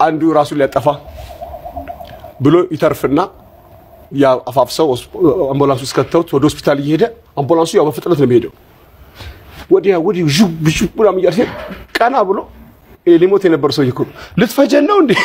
አንዱ ራሱን ሊያጠፋ ብሎ ይተርፍና ያ አፋፍሰው አምቡላንስ ውስጥ ከተውት ወደ ሆስፒታል እየሄደ አምቡላንሱ ያው በፍጥነት ነው የሚሄደው። ወዲያ ወዲህ ዥው ዥው ምናምን እያለ ሲሄድ ቀና ብሎ ይሄ ሊሞት የነበረ ሰውዬ እኮ ነው። ልትፈጀን ነው እንዴ?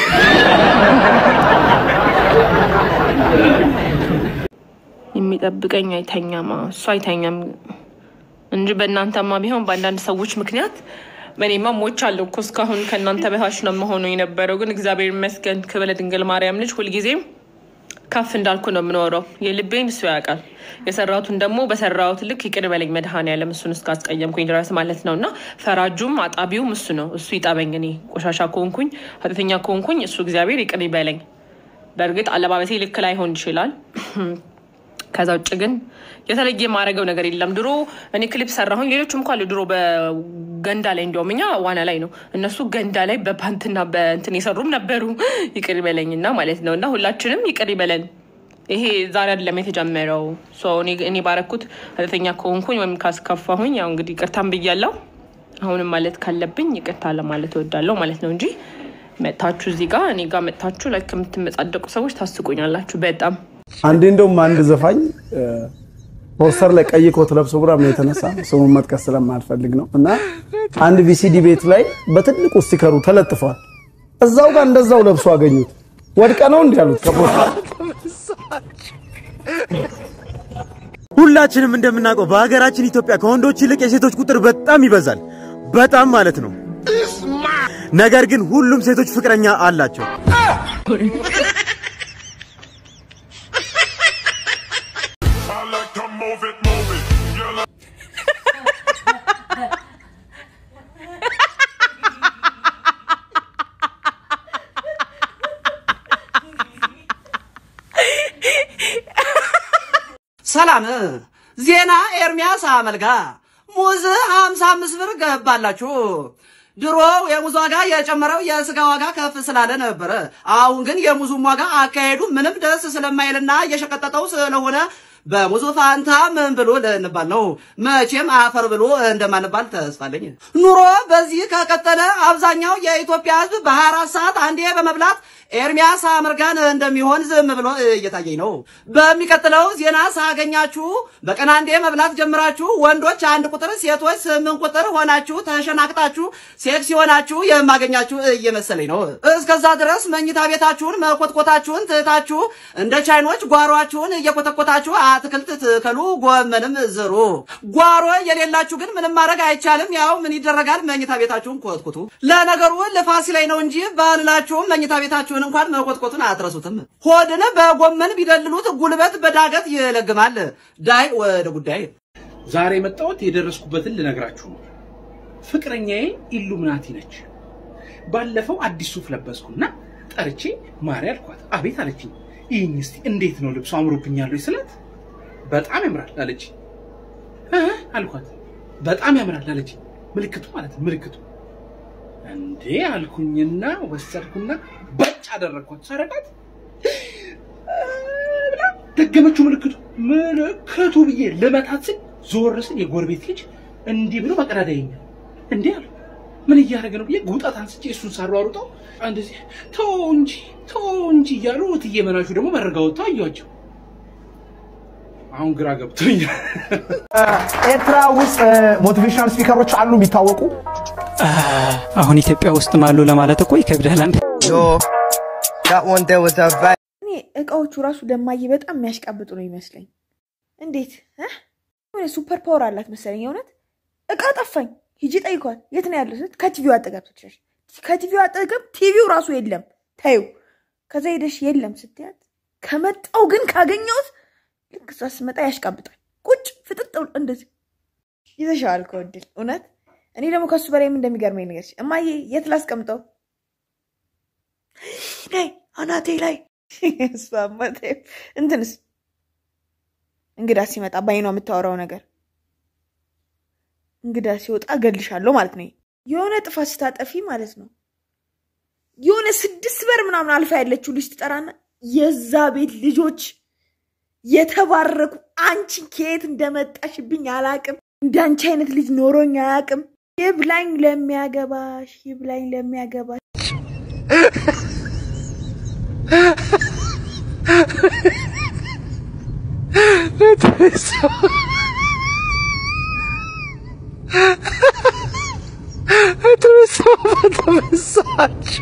የሚጠብቀኝ አይተኛም። እሱ አይተኛም እንጂ በእናንተማ ቢሆን በአንዳንድ ሰዎች ምክንያት እኔማ ሞቻለሁ እኮ እስካሁን ከእናንተ በታች ነው መሆኑ የነበረው። ግን እግዚአብሔር ይመስገን ክብረ ድንግል ማርያም ልጅ ሁልጊዜም ከፍ እንዳልኩ ነው የምኖረው። የልቤን እሱ ያውቃል። የሰራሁትን ደግሞ በሰራሁት ልክ ይቅር በለኝ መድኃኔዓለም እሱን እስካስቀየምኩኝ ድረስ ማለት ነው። እና ፈራጁም አጣቢውም እሱ ነው። እሱ ይጠበኝ። እኔ ቆሻሻ ከሆንኩኝ ኃጢአተኛ ከሆንኩኝ እሱ እግዚአብሔር ይቅር ይበለኝ። በእርግጥ አለባበሴ ልክ ላይሆን ይችላል። ከዛ ውጭ ግን የተለየ የማደርገው ነገር የለም። ድሮ እኔ ክሊፕ ሰራሁኝ፣ ሌሎችም እኮ አሉ። ድሮ በገንዳ ላይ እንዲያውም እኛ ዋና ላይ ነው፣ እነሱ ገንዳ ላይ በፓንትና በእንትን የሰሩም ነበሩ። ይቅር ይበለኝና ማለት ነው። እና ሁላችንም ይቅር ይበለን። ይሄ ዛሬ አይደለም የተጀመረው። እኔ ባረኩት ኃጢአተኛ ከሆንኩኝ ወይም ካስከፋሁኝ ያው እንግዲህ ይቅርታን ብያለሁ። አሁንም ማለት ካለብኝ ይቅርታ ለማለት እወዳለሁ ማለት ነው እንጂ መጥታችሁ እዚህ ጋር እኔ ጋር መጥታችሁ ላይ ከምትመጻደቁ ሰዎች ታስቁኛላችሁ በጣም አንዴ እንደውም አንድ ዘፋኝ ፖስተር ላይ ቀይ ኮት ለብሶ ምናምን የተነሳ ስሙን መጥቀስ ስለማልፈልግ ነው እና አንድ ቪሲዲ ቤት ላይ በትልቁ ስቲከሩ ተለጥፏል። እዛው ጋር እንደዛው ለብሶ አገኙት። ወድቀ ነው እንዲህ ያሉት ከፖስተር ሁላችንም እንደምናውቀው በሀገራችን ኢትዮጵያ ከወንዶች ይልቅ የሴቶች ቁጥር በጣም ይበዛል። በጣም ማለት ነው። ነገር ግን ሁሉም ሴቶች ፍቅረኛ አላቸው። ሰላም ዜና ኤርሚያስ አመልጋ ሙዝ 55 ብር ገባላችሁ። ድሮ የሙዝ ዋጋ የጨመረው የስጋ ዋጋ ከፍ ስላለ ነበረ። አሁን ግን የሙዙም ዋጋ አካሄዱ ምንም ደስ ስለማይልና እየሸቀጠጠው ስለሆነ በሙዙ ፋንታ ምን ብሎ ልንባል ነው? መቼም አፈር ብሎ እንደማንባል ተስፋለኝ። ኑሮ በዚህ ከቀጠለ አብዛኛው የኢትዮጵያ ሕዝብ በ24 ሰዓት አንዴ በመብላት ኤርሚያስ አመርጋን እንደሚሆን ዝም ብሎ እየታየኝ ነው። በሚቀጥለው ዜና ሳገኛችሁ በቀን አንዴ መብላት ጀምራችሁ ወንዶች አንድ ቁጥር፣ ሴቶች ስምንት ቁጥር ሆናችሁ ተሸናቅጣችሁ ሴክስ ሲሆናችሁ የማገኛችሁ እየመሰለኝ ነው። እስከዛ ድረስ መኝታ ቤታችሁን መኮትኮታችሁን ትታችሁ እንደ ቻይኖች ጓሯችሁን እየኮተኮታችሁ አትክልት ትከሉ፣ ጎመንም ዝሩ። ጓሮ የሌላችሁ ግን ምንም ማድረግ አይቻልም። ያው ምን ይደረጋል፣ መኝታ ቤታችሁን ኮትኩቱ። ለነገሩ ልፋሲ ላይ ነው እንጂ ባንላችሁም መኝታ ቤታችሁን እንኳን መኮትኮቱን አትረሱትም። ሆድን በጎመን ቢደልሉት ጉልበት በዳገት ይለግማል። ዳይ ወደ ጉዳይ ዛሬ የመጣሁት የደረስኩበትን ልነግራችሁ ነው። ፍቅረኛዬ ኢሉሚናቲ ነች። ባለፈው አዲስ ሱፍ ለበስኩና ጠርቼ ማሪ አልኳት። አቤት አለችኝ። ይህኝ እስቲ እንዴት ነው ልብሱ አምሮብኛል ወይ ስላት በጣም ያምራል አለች። አልኳት በጣም ያምራል አለች። ምልክቱ ማለት ነው ምልክቱ እንዴ አልኩኝና ወሰድኩና በጭ አደረግኳት። ሰረቃት ብላ ደገመችው ምልክቱ ምልክቱ ብዬ ልመታት ስል ዞር ስል የጎረቤት ልጅ እንዲህ ብሎ በቀዳዳ ይኛል። እንዴ አሉ ምን እያደረገ ነው ብዬ ጉጣት አንስቼ እሱን ሳሯሩጠው እንደዚህ ተው እንጂ ተው እንጂ እያሉ እትዬ መናሹ ደግሞ መረጋ ወጥተው አየኋቸው። አሁን ግራ ገብቶኛል። ኤርትራ ውስጥ ሞቲቬሽናል ስፒከሮች አሉ የሚታወቁ። አሁን ኢትዮጵያ ውስጥ አሉ ለማለት እኮ ይከብዳል። አንድ እኔ እቃዎቹ ራሱ ለማየ በጣም የሚያሽቃብጡ ነው ይመስለኝ። እንዴት ሆነ ሱፐር ፓወር አላት መሰለኝ። የእውነት እቃ ጠፋኝ፣ ሂጂ ጠይኳት። የት ነው ያለው? ስት ከቲቪው አጠገብ ስትሸሽ፣ ከቲቪው አጠገብ ቲቪው ራሱ የለም ታዩ። ከዛ ሄደሽ የለም ስትያት፣ ከመጣው ግን ካገኘሁት ልክ እሷ ስመጣ ያሽቃብጣል። ቁጭ ፍጥጥ ብሎ እንደዚህ ይዘሻዋል ከወድል እውነት። እኔ ደግሞ ከሱ በላይም እንደሚገርመኝ ነገር እማዬ የት ላስቀምጠው? ላይ አናቴ ላይ እሷማ ተይው። እንትንስ እንግዳ ሲመጣ በአይኗ የምታወራው ነገር እንግዳ ሲወጣ እገልሻለሁ ማለት ነው። የሆነ ጥፋት ስታጠፊ ማለት ነው የሆነ ስድስት በር ምናምን አልፋ ያለችው ልጅ ትጠራና የዛ ቤት ልጆች የተባረኩ አንቺ ከየት እንደመጣሽብኝ አላቅም። እንዳንቺ አይነት ልጅ ኖሮኝ አያቅም። ይብላኝ ለሚያገባሽ፣ ይብላኝ ለሚያገባሽ ተበሳች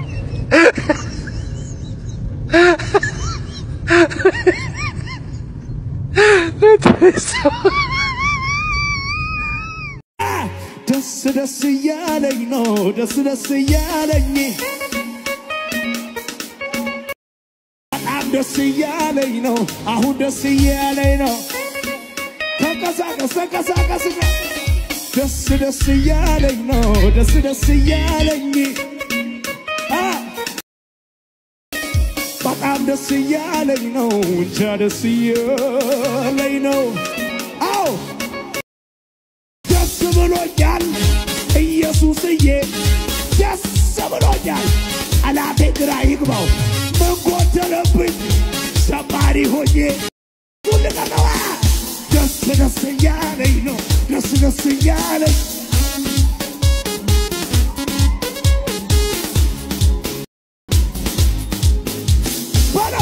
ደስ ደስ እያለኝ ነው ደስ ደስ እያለኝ በጣም ደስ እያለኝ ነው አሁን ደስ እያለኝ ነው ተንቀሳቀስ ተንቀሳቀስ ደስ ደስ እያለኝ ነው ደስ ደስ እያለኝ አ በጣም ደስ እያለኝ ነው እንጃ ደስ እያለኝ ነው አዎ ደስ ብሎኛል ኢየሱስዬ ደስ ብሎኛል ጠላቴ ግራ ይግባው ምን ጎደለብኝ ዘማሪ ሆኜ ሁልቀነዋ ደስ ደስ እያለኝ ነው ደስ ደስ እያለኝ በለው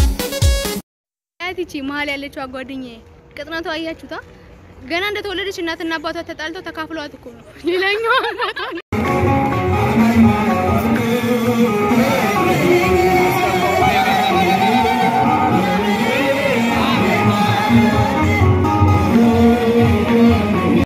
ያቲቺ መሀል ያለችው ጓደኛዬ ቅጥነቷ አያችሁታ? ገና እንደተወለደች እናትና አባቷ ተጣልተው ተካፍለዋት እኮ ነው ሌላኛዋ